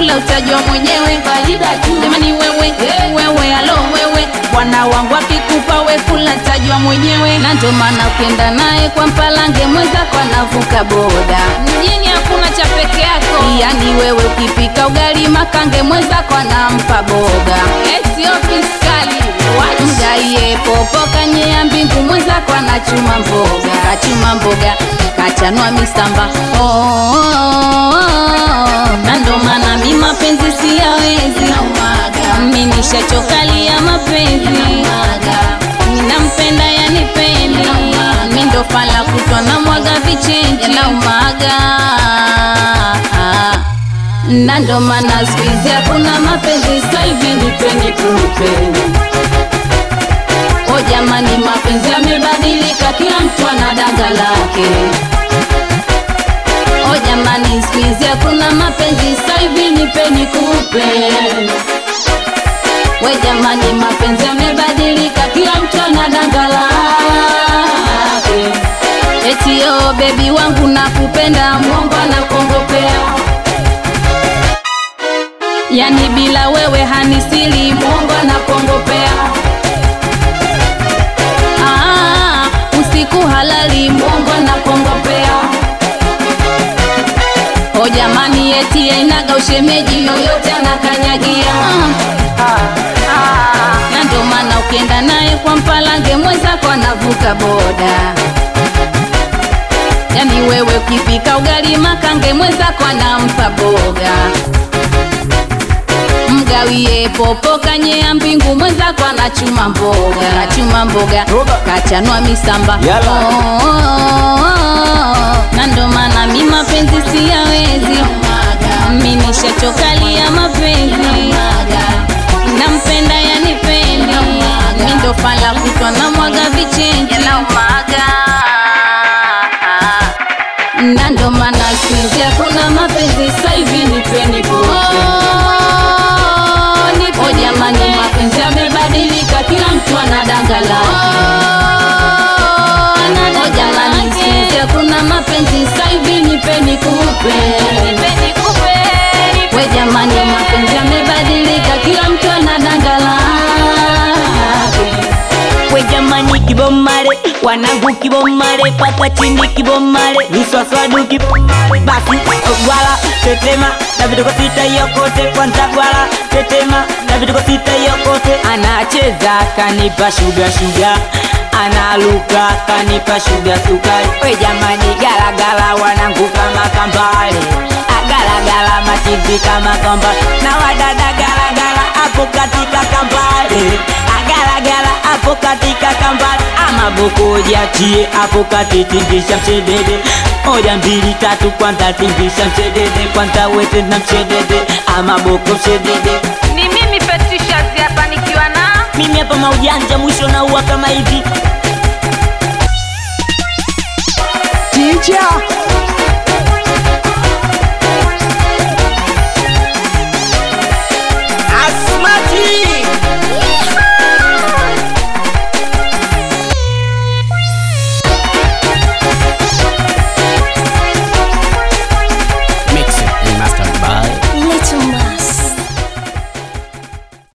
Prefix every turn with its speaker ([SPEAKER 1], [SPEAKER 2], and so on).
[SPEAKER 1] ila utajua mwenyewe faida tu. Jamani wewe wewe, alo wewe, bwana wangu akikupa we kula tajua mwenyewe, na ndio maana ukienda naye kwa mpalange mwenzako anavuka boda. Mjini hakuna cha peke yako, yani wewe ukipika ugali makange mwenzako anampa boga. Sio fiskali mgaiye popo kanyea mbingu mwenzako anachuma mboga, kachuma mboga kachanua misamba oh, oh, oh, oh. na ndo maana mi mapenzi siyawezi, mi nishachokalia mapenzi, ninampenda yanipendi, mi ndo fala kutwa na mwaga vichenji naumaga na ndo maana siku hizi hakuna mapenzi, sasa hivi nipeni kunipeni. O jamani, mapenzi yamebadilika, kila mtu ana danga lake. O jamani, siku hizi hakuna mapenzi, sasa hivi nipeni kupeni. We jamani, mapenzi yamebadilika, kila mtu ana danga lake. Eti o bebi wangu nakupenda, mwongo anakongopea yani bila wewe hanisili, mwongo anakongopea. Ah, usiku halali, mwongo anakongopea. O jamani, eti ainaga ushemeji, yoyote anakanyagia. Na ndo maana ukienda naye kwa mpalange, mwenzako anavuka boda. Yani wewe ukipika ugali makange, mwenzako anampa boga mgawie popo kanyea mbingu mwenzako anachuma mboga anachuma mboga kachanua misamba
[SPEAKER 2] Yala.
[SPEAKER 1] oh, oh, oh, oh. na ndo maana mi mapenzi siyawezi mi nishachokalia mapenzi nampenda yanipendi mi ndo fala kutwa na mwaga vichenji na ndo maana sizi hakuna mapenzi sasa hivi nipeni kupe O jamani, mapenzi yamebadilika, kila mtu ana danga lake. O jamani, sizi hakuna mapenzi sasa hivi nipeni kupe. We jamani, mapenzi yamebadilika, kila mtu ana danga lake.
[SPEAKER 3] we jamani kibomare wanangu kibomare paka chini kibomare viswaswadu kibomare basi gwala tetema na vituko sita yokote kwanza gwala tetema na vituko sita yokote anacheza kanipa shuga shuga analuka kanipa shuga sukari we jamani galagala wanangu kama kambale agalagala machizi kama kambale na wadada galagala hapo katika kambale agalagala hapo katika kambale ama boko jiachie hapo kati tingisha mshedede moja mbili tatu kwanza tingisha mshedede kwanza wete na mshedede ama boko mshedede
[SPEAKER 1] Ni mimi Patricia hapa nikiwa na
[SPEAKER 3] mimi hapa maujanja mwisho na uwa kama hivi
[SPEAKER 2] Teacher